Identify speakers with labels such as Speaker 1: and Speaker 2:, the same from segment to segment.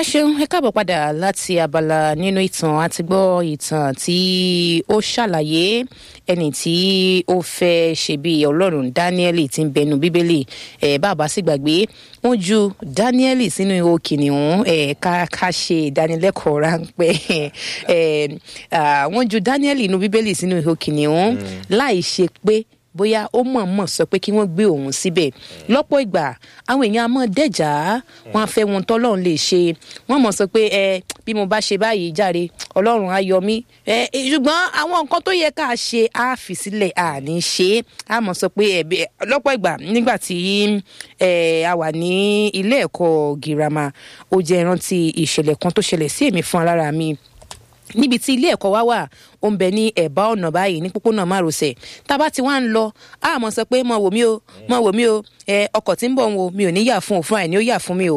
Speaker 1: ṣeun ẹ káàbọ̀ padà láti abala nínú ìtàn àti gbọ́ ìtàn tí ó ṣàlàyé ẹni tí ó fẹ́ ṣe bí ọlọ́run dáníẹ́lì tí ń bẹnu bíbélì ẹ̀ bàbá sì gbàgbé wọ́n ju dáníẹ́lì sínú ihò kìnìún ẹ̀ ká ká ṣe ìdánilẹ́kọ̀ọ́ ráńpẹ́ ẹ̀ wọ́n ju dáníẹ́lì inú bíbélì sínú ihò kìnìún láì ṣe pé bóyá ó mọ̀ọ́mọ̀ sọ pé kí wọ́n gbé òun síbẹ̀ lọ́pọ̀ ìgbà àwọn èèyàn á mọ̀ dẹ́jà wọn á fẹ́ wọn tọ́lọ́run lè ṣe wọ́n mọ̀ sọ pé ẹ bí mo bá ṣe báyìí járe ọlọ́run á yọ mí ẹ ṣùgbọ́n àwọn nǹkan tó yẹ ká ṣe á fi sílẹ̀ à ní ṣe é á mọ̀ sọ pé ẹ̀bí lọ́pọ̀ ìgbà nígbà tí ẹ a wà ní ilé ẹ̀kọ́ girama ó jẹ́ ìrántí ìṣẹ̀lẹ̀ kan tó ṣẹlẹ̀ sí èmi fún alára mi níbi tí ilé ẹ̀kọ́ wa wà ó ń bẹ ní ẹ̀bá ọ̀nà báyìí ní pópónà márosẹ̀ tá a bá ti wá ń lọ a mọ̀ sọ pé mọ̀ wò mí o mọ̀ wò mí o ẹ ọkọ̀ tí ń bọ̀ ń wo mi ò ní yà fún òfin àìní ó yà fún mi o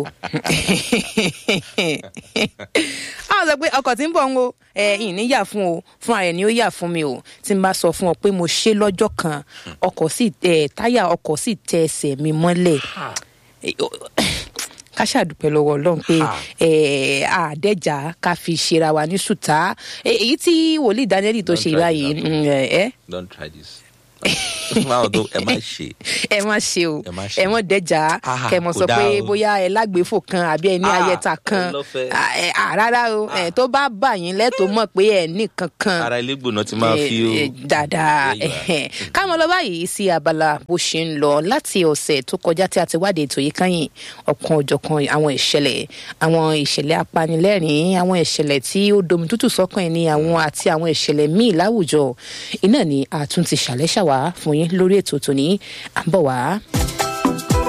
Speaker 1: a mọ̀ sọ pé ọkọ̀ tí ń bọ̀ ń wo ẹ ìní yà fún o fún àìní ó yà fún mi o tí n bá sọ fún ọ pé mo ṣe lọ́jọ́ kan ọkọ̀ sì táyà ọkọ̀ sì tẹ ẹsẹ̀ mi mọ́lẹ̀ ká ṣàdúpẹ́ lọ́wọ́ ọlọ́run pé àdẹ́jà ká fi ṣera wa ní ṣùtá èyí tí wòlíì daniel tó ṣe báyìí ẹ.
Speaker 2: don't try this máa tó ẹ má ṣe.
Speaker 1: ẹ má ṣe o ẹ mọ dẹjà kẹ mọ sọ pé bóyá ẹ lágbèéfò kan àbí ẹ ní ayẹta kan rárá o tó bá bà yín lẹ́tọ̀ọ́ mọ̀ pé ẹ ní kankan.
Speaker 2: ara ilé gbóná ti máa fi o.
Speaker 1: dáadáa káwọn lọ báyìí sí abala bó ṣe ń lọ láti ọ̀sẹ̀ tó kọjá tí a ti wádìí ètò yìí káyìn ọ̀kan ọ̀jọ̀kan àwọn ìṣẹ̀lẹ̀ àwọn ìṣẹ̀lẹ̀ apanilẹ́rìn àwọn ìṣẹ̀lẹ̀ tí ó domi tútù sọ́kàn ẹni àwọn àti àwọn ìṣẹ̀lẹ̀ míì láwùjọ iná ni a tún ti ṣàlẹ́ṣà wá fún yín lórí ètò tòní à ń bọ̀ wá.